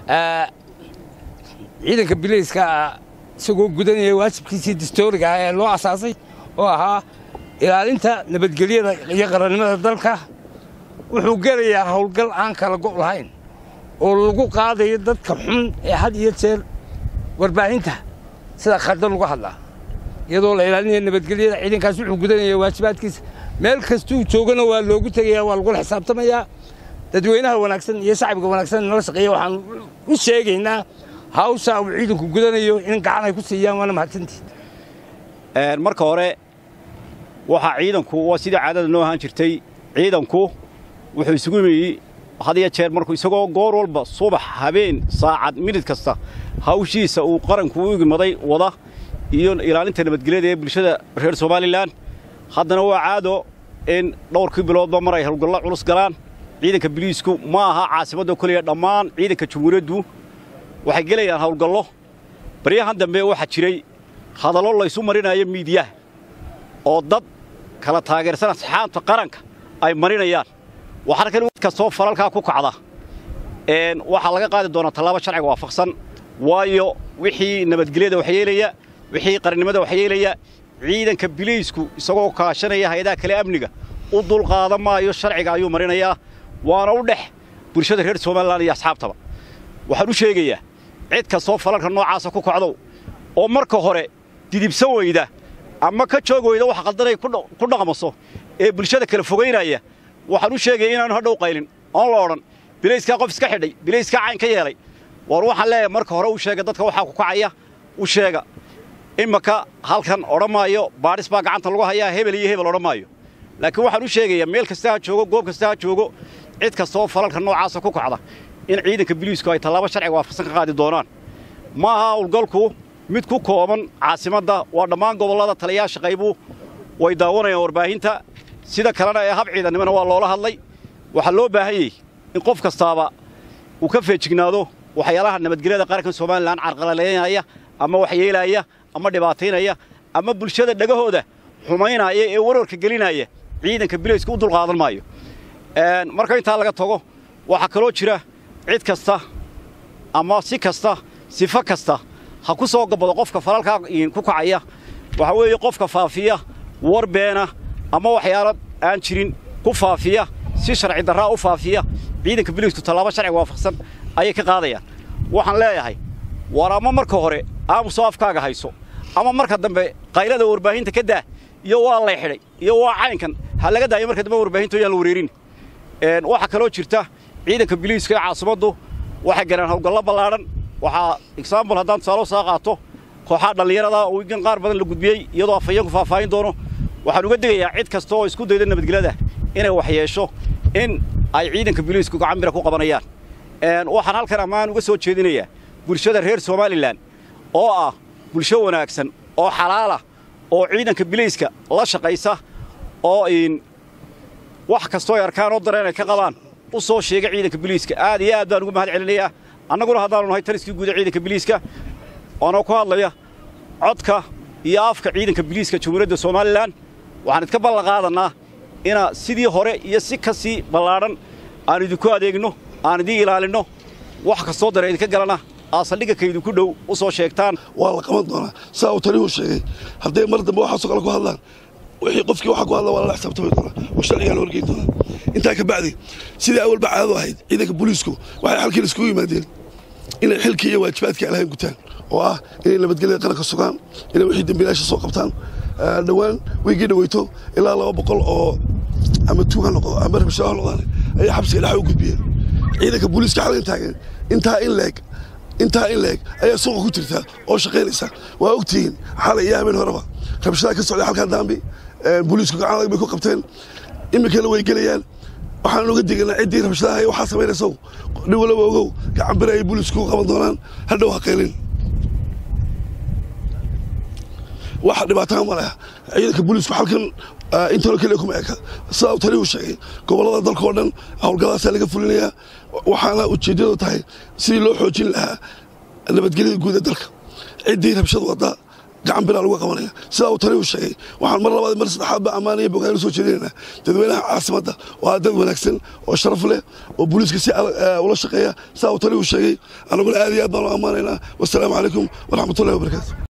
ciidanka bilayska isagoo gudanaya waajibkiisii dastooriga ah ee loo asaasay oo ahaa ilaalinta nabadgelyada iyo qarannimada dalka wuxuu gelayaa howlgal aan kala go' lahayn oo lagu qaadayo dadka xun ee had iyo jeer warbaahinta sida khaldan lagu hadlaa iyadoo la ilaalinaya nabadgelyada ciidankaas wuxuu gudanaya waajibaadkiisa meel kastuu joogana waa loogu tegayaa waa lagula xisaabtamayaa dadweynaha wanaagsan iyo shacbiga wanaagsan nala shaqeeya waxaan u sheegaynaa hawsha uu ciidanku gudanayo in gacan ay ku siiyaan waana mahadsantii marka hore waxaa ciidanku waa sidii caadada noo ahaan jirtay ciidanku wuxuu isugu yimi had iyo jeer markuu isagoo goor walba subax habeen saacad minid kasta hawshiisa uu qaranku u imaday wada iyo ilaalinta nabadgelyada ee bulshada reer somalilan haddana waa caado in dhowrkii biloodba mar ay howlgallo culus galaan ciidanka biliisku ma aha caasimadda keliya dhammaan ciidanka jamhuuriyaddu waxay gelayaan howlgallo baryahan dambe waxaa jiray hadallo laysu marinayo miidiyaha oo dad kala taageersan asxaabta qaranka ay marinayaan waxaana kan mid kastoo falalkaa ku kacda waxaa laga qaadi doonaa tallaabo sharciga waafaqsan waayo wixii nabadgelyada waxyeelaya wixii qarannimada waxyeelaya ciidanka biliisku isagoo kaashanaya hay-adaha kale amniga u dulqaadan maayo sharciga ayuu marinayaa waana u dhex bulshada reer somalilan iyo asxaabtaba waxaan u sheegayaa cid kastoo falalka noocaasa ku kacdow oo marka hore didibsan weyda ama ka joog weyda wax qaldanay ku dhaqmaso ee bulshada kala fogaynaya waxaan u sheegaya inaanu hadhow qaylin oon la odhan bilayskaa qof iska xidhay bilayskaa cayn ka yeelay war waxaan leeyahay marka hore u sheega dadka waxaa ku kacaya u sheega imaka halkan odhan maayo baadhis baa gacanta lagu hayaa hebel iyo hebel odhan maayo laakiin waxaan u sheegayaa meel kasta ha joogo goob kasta ha joogo cid kastaoo falalka noocaasa ku kacda in ciidanka biliisku ay tallaabo sharciga waafaqsan ka qaadi doonaan ma aha howlgalku mid ku kooban caasimadda waa dhammaan gobollada taliyayaasha qaybu way daawanayaan warbaahinta sida kalena ee hab ciidannimona waa loola hadlay waxaa loo baahan yahy in qof kastaaba uu ka feejignaado waxyaalaha nabadgelyada qaranka somalilan carqalalaynaya ama waxyeelaaya ama dhibaataynaya ama bulshada dhegahooda xumaynaya ee warwarka gelinaya ciidanka bilaysku u dulqaadan maayo marka intaa laga tago waxaa kaloo jira cid kasta ama si kasta sifo kasta ha ku soo gabado qofka falalkaa ku kacaya waxaa weeye qofka faafiya war beena ama waxyaalo aan jirin ku faafiya si sharci darraa u faafiya ciidanka biliisku tallaabo sharciga waafaqsan ayay ka qaadayaan waxaan leeyahay war ama marka hore aamusoo afkaaga hayso ama marka dambe qaylada warbaahinta ka daa iyo waa lay xidhay iyo waa caynkan ha laga daayo marka dambe warbaahinto yaan la wareerin waxaa kaloo jirta ciidanka biliiska ee caasimaddu waxay galeen howlgallo ballaadhan waxaa exaambul haddaan tusaalo soo qaato kooxaha dhallinyarada oo wigan qaar badan la gudbiyey iyadoo afhayeenku faahfaahin doono waxaan uga digayaa cid kasta oo isku dayda nabadgelyada inay wax yeesho in ay ciidanka biliisku gacan bira ku qabanayaan waxaan halkan ammaan uga soo jeedinayaa bulshada reer somalilan oo ah bulsho wanaagsan oo xalaalah oo ciidanka biliiska la shaqaysa oo wax kastoo ay arkaan oo dareen ay ka qabaan u soo sheega ciidanka biliiska aad iyo aad baan ugu mahad celinayaa annaguna haddaanu nahay taliskii guuda ciidanka biliiska oona ku hadlaya codka iyo afka ciidanka biliiska jamhuuriyadda somalilan waxaan idka ballan qaadannaa ina sidii hore iyo si ka sii ballaadhan aan idinku adeegno aan idiin ilaalinno wax kastoo dare idinka galana aad saldhigga ka idinku dhow u soo sheegtaan waa la qaban doonaa saa uu taliyuu sheegay hadday mar dambe waxaasoo kale ku hadlaan wixii qofkii waxa ku hadla waa lala xisaabtami doonaa oo sharcigaa la horgeyn doonaa intaa ka bacdi sidii awalba caadadu ahayd ciidanka booliisku waxay halkiin iskugu yimaadeen inay xilkii iyo waajibaadkii alahayn gutaan oo ah inay nabadgelyada qaranka sugaan inay wixii dembiilaasha soo qabtaan dhowaan weygii dhaweyto ilaa laba boqol oo ama tuug ha noqdo ama rabshaa ha noqdaan ayay xabsiga dhexa u gudbiyeen ciidanka booliiska xalin taagan intaa in leeg intaa in leeg ayaa suuqa ku jirta oo shaqaynaysa waa ogtihiin xalay iyo habeen horeba rabshadaha ka socday halkaa daambi booliisku gacan adag bay ku qabteen iminkana way gelayaan waxaan uga diganaa ciddii rabshadaha iyo waxaa samaynaysow nin walaba ogow gacan bere ay booliisku qaban doonaan hadhow ha qaylin waxa dhibaataa ma leh ciidanka booliisku halkan intano keliya kuma eka sidaa uu taliyuu sheegay gobollada dalka oo dhan howlgalladaasaa laga fulinayaa waxaana ujeeddadu tahay sidii loo xoojin lahaa nabadgelyada guud ee dalka ciddii rabshad wadda gacan biraa lagu qabanaya sidaa uu tani uu sheegay waxaan mar labaad mar saddexaad ba ammaanaya bogaanu soo jeedinaynaa dadweynaha caasimadda waa dad wanaagsan oo sharaf leh oo booliiska si ula shaqeeya sidaa uu tani uu sheegay annaguna aad iyo aad baan u ammaanaynaa wassalaamu calaykum waraxmatullahi wabarakaatu